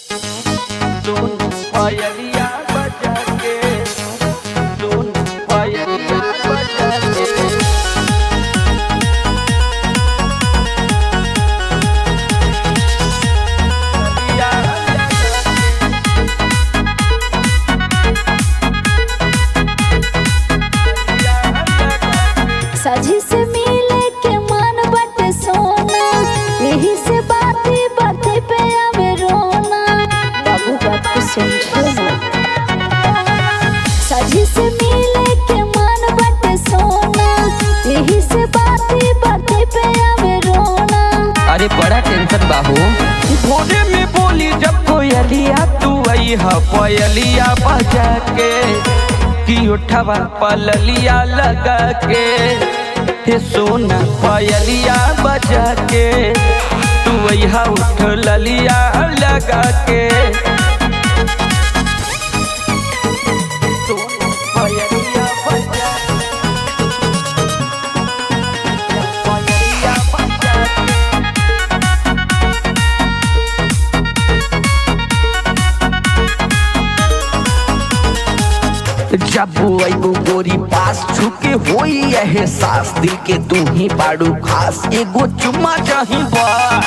सुन पायलिया बजा के सुन पायलिया बजा के सजी से मिले के मन बटे सोना यही से बाती बाती पे आवे रोना बाबू बात को समझो ना सजी से मिले के मन बटे सोना यही से बाती बाती पे आवे रोना अरे बड़ा टेंशन बाहू भोरे में बोली जब कोयलिया तू आई हा कोयलिया बजा के कि उठवा पललिया लगा के हे सोना कोयलिया बजा के तू आई हा उठ ललिया लगा के सोना कोयलिया बजा कोयलिया बजा के जब अबू गोरी पास छुके होई एहसास दिल के तू ही बाड़ू खास एगो चुम्मा चाही बा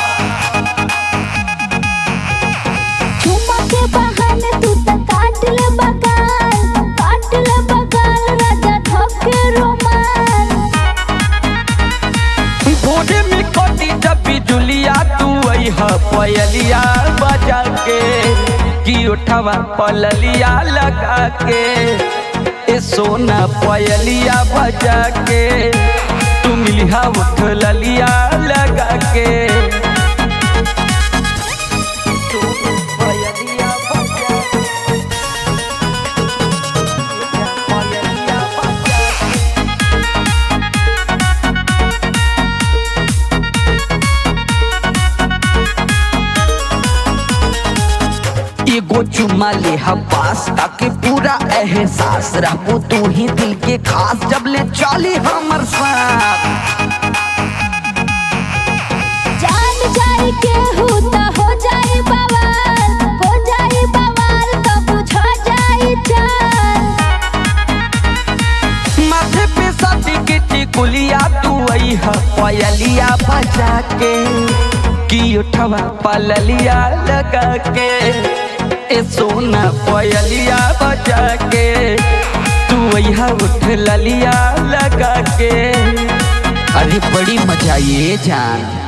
चुम्मा के बहाने तू तो काट ले बगाल काट ले बगाल राजा ठोके रोमाल भोरे में कटी जब बिजुलिया तू आई हा पयलिया बजा के कि उठवा पललिया लगा के ए सोना पयलिया बजा के तू मिलिया उठ ललिया लगा के पयलिया बजा के पयलिया बजा के एगो चुम्मा ले हम पास ताकि पूरा एहसास रहबो तू ही दिल के खास जब ले चली हमर साथ जान जाए के होता हो जाए बवाल हो जाए बवाल तो बुझा जाए चाल माथे पे साथी के टिकुलिया तू आई हा पयलिया बजा के कि उठवा पललिया लगा के ए सोना पयलिया बजा के तू आई हा उठ ललिया लगा के अरे बड़ी मजा ये जान